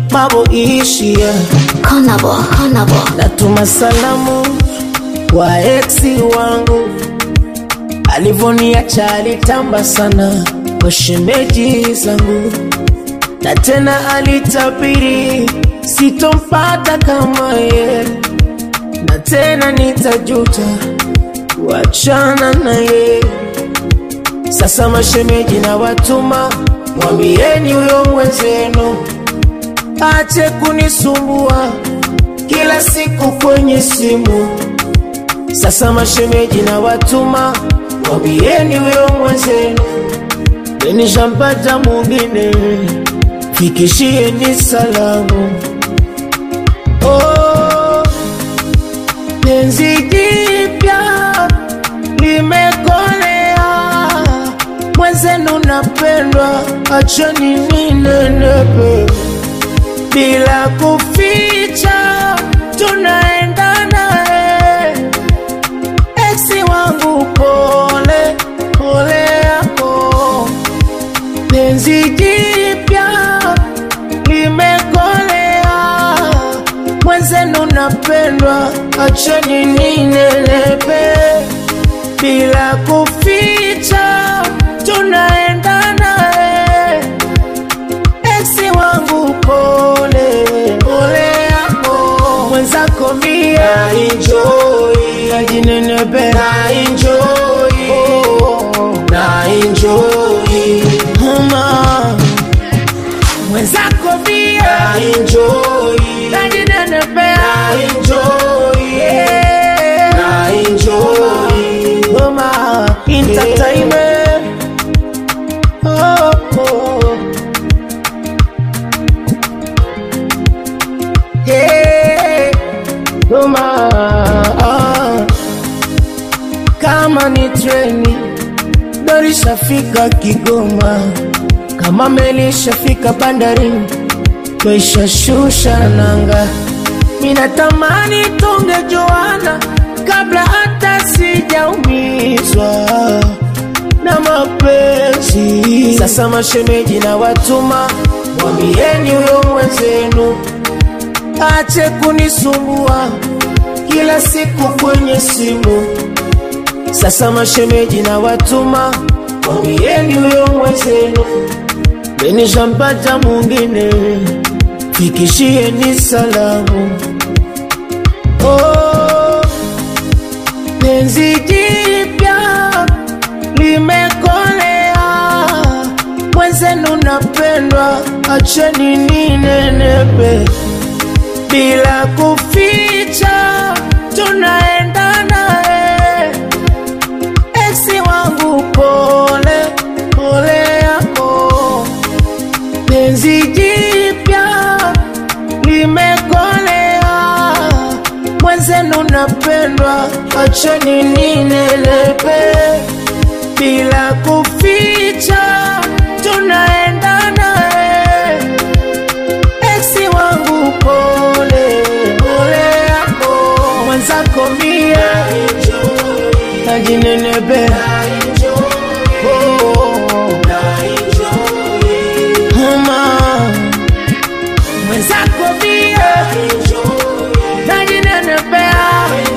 mabo ishia Konabo, Konabo. natuma salamu kwa eksi wangu alivoniacha alitamba sana kwa shemeji zangu na tena alitabiri sitompata kama ye na tena nitajuta kuachana naye sasa mashemeji na watuma mwambieni huyo mwenzenu ache kunisumbua kila siku kwenye simu. Sasa mashemeji na watuma, mwambieni huyo mwenzenu, nishampata mwingine, fikishieni salamu. Oh, penzi jipya limekolea, mwenzenu napendwa, acheni ninenepe bila kuficha tunaenda naye eksi wangu pole pole yako penzi jipya limekolea mwenzenu napendwa acheni ninelepe bila kuficha tunaenda naye eksi wangu pole pole yako mwenzako mia enjoy najinenepe na enjoy oh, na enjoy mama mwenzako mia na enjoy najinenepe na enjoy yeah. na enjoy mama entertainment oh, oh. Hey, Roma, ah. kama ni treni gari shafika Kigoma, kama meli shafika bandarini, twaishashusha nanga. Minatamani tungejuana kabla hata sijaumizwa na mapenzi. Sasa mashemeji na watuma, mwambieni huyo mwenzenu ache kunisumbua kila siku kwenye simu. Sasa mashemeji na watuma, mwambieni huyo mwenzenu, menishampata mwingine, fikishieni salamu. Oh, penzi jipya limekolea, mwenzenu napendwa, acheni ninenepe bila kuficha tunaenda naye eksi wangu pole pole yako penzi jipya limekolea mwenzenu napendwa acheni ninelepe bila kuficha tunaenda naye eksi wangu pole pole yako mwenzako mia najinenepea